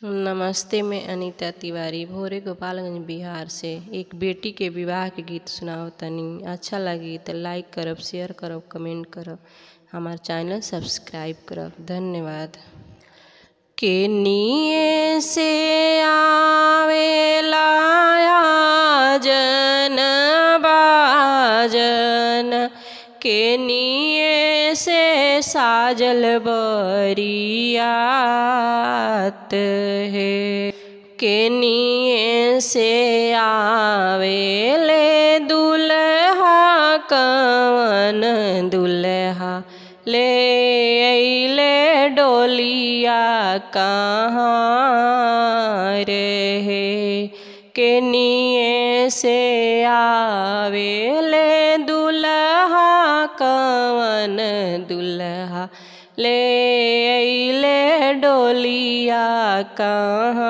नमस्ते मैं अनीता तिवारी भोरे गोपालगंज बिहार से एक बेटी के विवाह के गीत सुनावतनी अच्छा लगी तो लाइक करब शेयर करब कमेंट करब हमार चैनल सब्सक्राइब करब धन्यवाद के निये से आवेला जन बाजन के निये से साजल बरियात है के निये से आवेले दुल्हा कवन दुल्हा ले अइले डोलिया कहाँ रे के निये से आवेले दुल्हा कवन दुल्हा ले अइले डोलिया कहाँ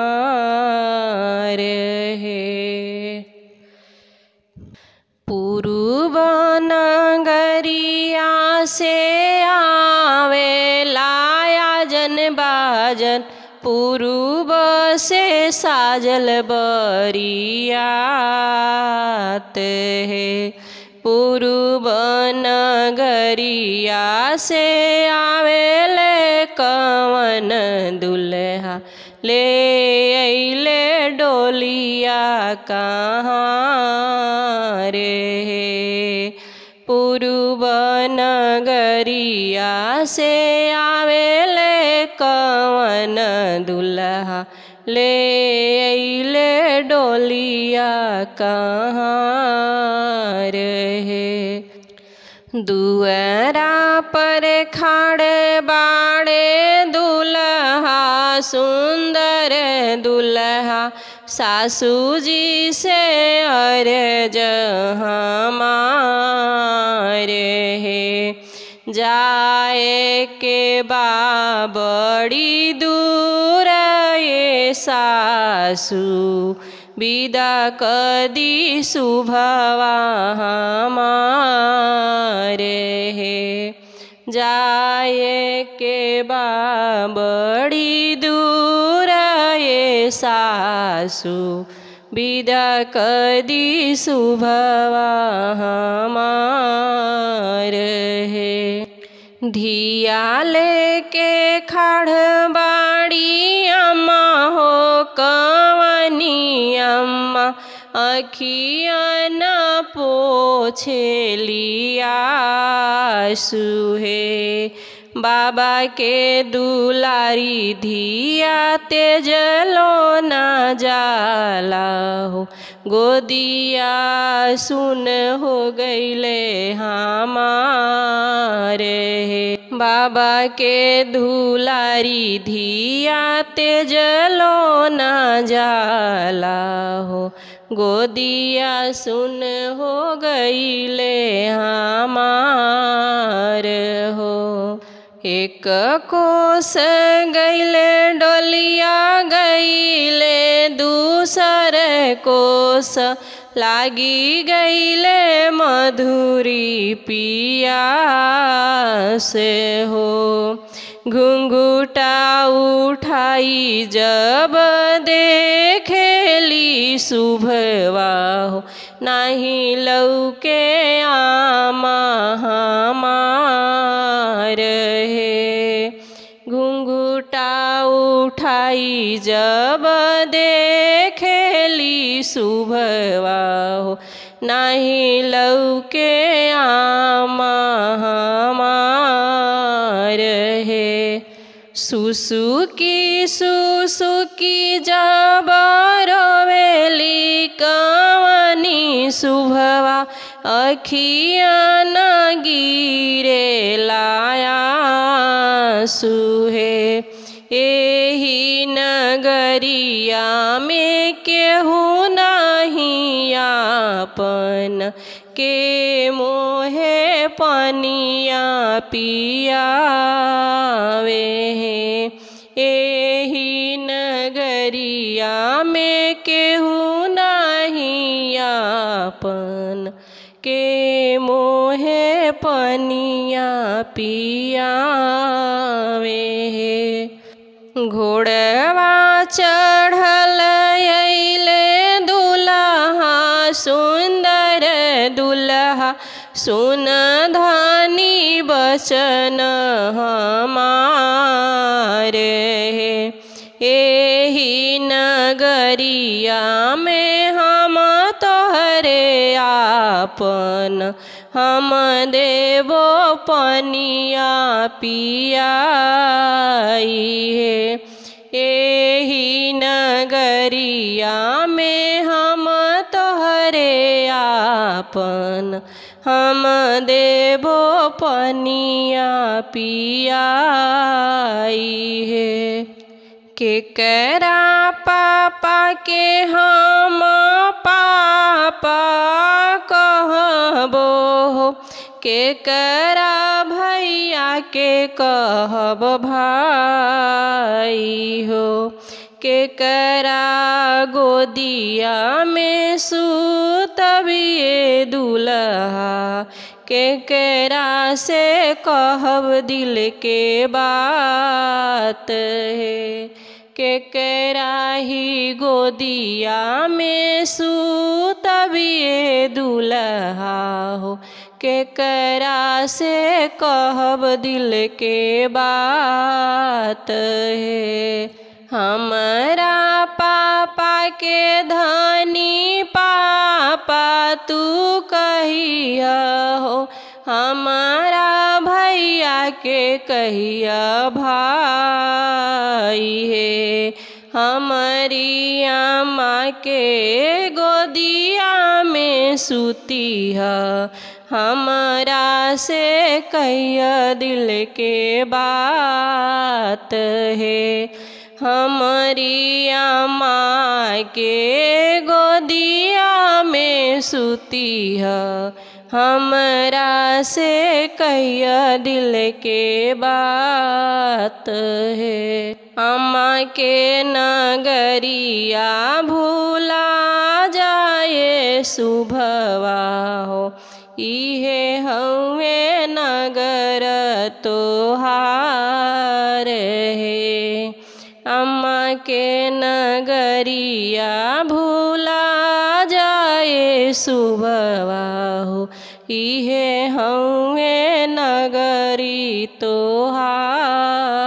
रे पूर्व नगरिया से आवेला जन बाजन पूर्व से साजल बरियात है पूर्व नगरिया से आवेले कवन दुल्हा ले अइले डोलिया कहाँ रे पूर्व नगरिया से आवेले कवन दुल्हा ले अइले डोलिया कहाँ रे दुअरा पर खाड़े बाड़े दुल्हा सुंदर दुल्हा सासू जी से अरज हमारे हे जाए के बाबड़ी दूर ये सासू विदा कदी शुभवा हमारे हे जाए के बाबड़ी दूर ये सासू विदा कदी शुभवा हमार हे धिया लेके खड़ बाड़ी अम्मा हो कवनी अम्मा अखिया न पोछे लिया सुहे बाबा के दुलारी धिया तेजलो न जाला हो गोदिया सुन हो गईले हमारे बाबा के दुलारी धिया तेजलो न जाला हो गोदिया सुन हो गईले हमार हो एक कोस गईले डोलिया गईले दूसर कोस लागी गईले मधुरी पिया से हो घुंघुटा उठाई जब देखेली शुभवा हो नहीं लौके आमा हमार हे घुंघुटा उठाई जब देखेली शुभवा हो नहीं लौके आमा हमार हे सुसुकी सुसुकी जब रोवेली कवनी शुभवा अखिया न गिरे लाया सुहे एही नगरिया में केहू नहीं आपन के मोहे पनिया पियावे हैं एही नगरिया में केहू नहीं आपन के मोहे पनिया पियावे घोड़वा चढ़ल अइले दुल्हा सुंदर दुल्हा सुन धनी बचन हमारे एही नगरिया में हम तोहरे आपन हम देवो पनिया पियाई है एही नगरिया में हम तोहरे आपन हम देवो पनिया पियाई है केकरा पापा के हम पापा कहबो केकरा भैया के कहब भाई हो केकरा गोदिया में सुतबिए दुल्हा केकरा से कहब दिल के बात है केकरा ही गोदिया में सुतबिए दुल्हा हो केकरा से कहब दिल के बात है हमारा पापा के धनी पापा तू कहिया हो हमारा भैया के कहिया भाई है हमारी अम्मा के गोदिया में सुती है हमारा से कहिया दिल के बात है हमारी अम्मा के गोदिया में सुती है हमरा से कहिया दिल के बात है अम्मा के नगरिया भूला जाए सुभवा हो इहे हवे नगर तोहार है अम्मा के नगरिया भूला जाए सुबवा हो इहे हवे नगरी तोहार